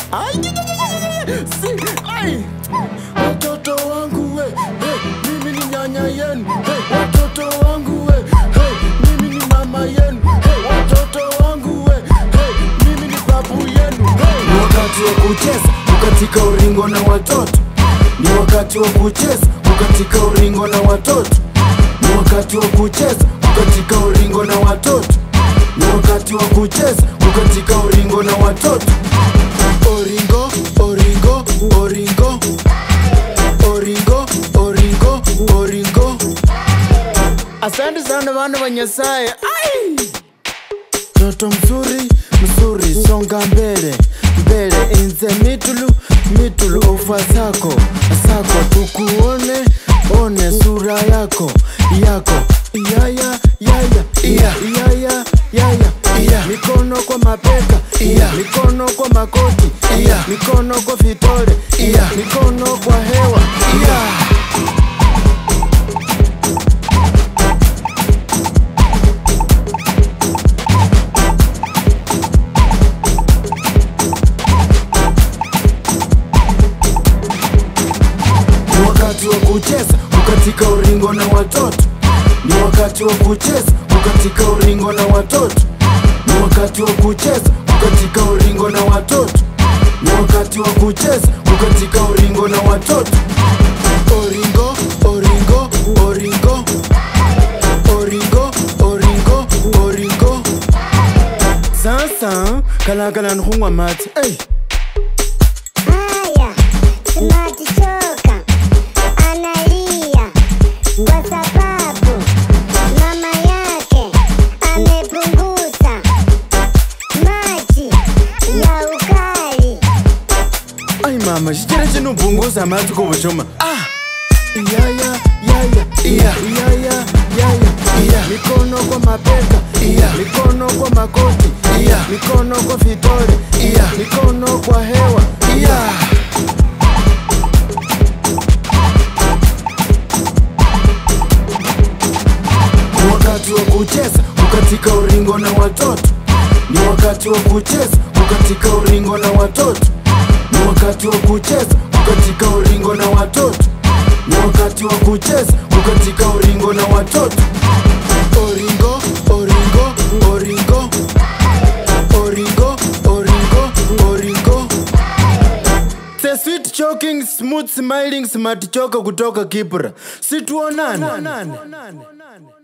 Ai, si, ai. Watoto wangu we, hey, mimi ni nyanya yenu. Hey, watoto wangu we, hey, mimi ni mama yenu. Hey, watoto wangu we, hey, mimi ni babu yenu. Hey. Ni wakati wa kucheza kukatika uringo na watoto. Ni wakati wa kucheza kukatika uringo na watoto. Ni wakati wa kucheza kukatika uringo na watoto. Ni wakati wa kucheza kukatika uringo na watoto. Oringo, oringo, oringo. Oringo, oringo, oringo. Asante sana bana wa Nyasaye. Ai! Toto mzuri, mzuri, songa mbele, mbele, inze mitulu, mitulu, ufa zako, zako, tukuone, one sura yako, yako, iyaya, yaya, iya, iyaya, yaya, iya, mikono kwa mapeka, iya, mikono kwa makoti, iya, mikono kwa vitole, iya, mikono kwa hewa, iya. Ni wakati wa kucheza kukatika uringo na watoto. Ni wakati wa kucheza kukatika uringo na watoto. Ni wakati wa kucheza kukatika uringo na watoto. Ni wakati wa kucheza kukatika uringo na watoto. Oringo, oringo, oringo. Oringo, oringo, oringo. Sasa kalakala nkhungwa mati. Hey. Haya, Smart Soka analia kwa sababu mama yake amepunguza maji ya ukali. Ai mama, chikira chinopunguza mati kuvuchoma. Ah! Iyaya, yaya, iya, iyaya, yaya, iya. Mikono kwa mapeka, iya. Mikono kwa makoti, iya. Mikono kwa vitole, iya. Mikono kwa hewa, iya. Ni wakati wa kucheza kukatika uringo na watoto. Ni wakati wa kucheza kukatika uringo na watoto. Ni wakati wa kucheza kukatika uringo na watoto. Ni wakati wa kucheza kukatika uringo na watoto. Oringo, oringo, oringo. Oringo, oringo, oringo. The sweet choking, smooth smiling, smart choka kutoka Kibra. Situonane.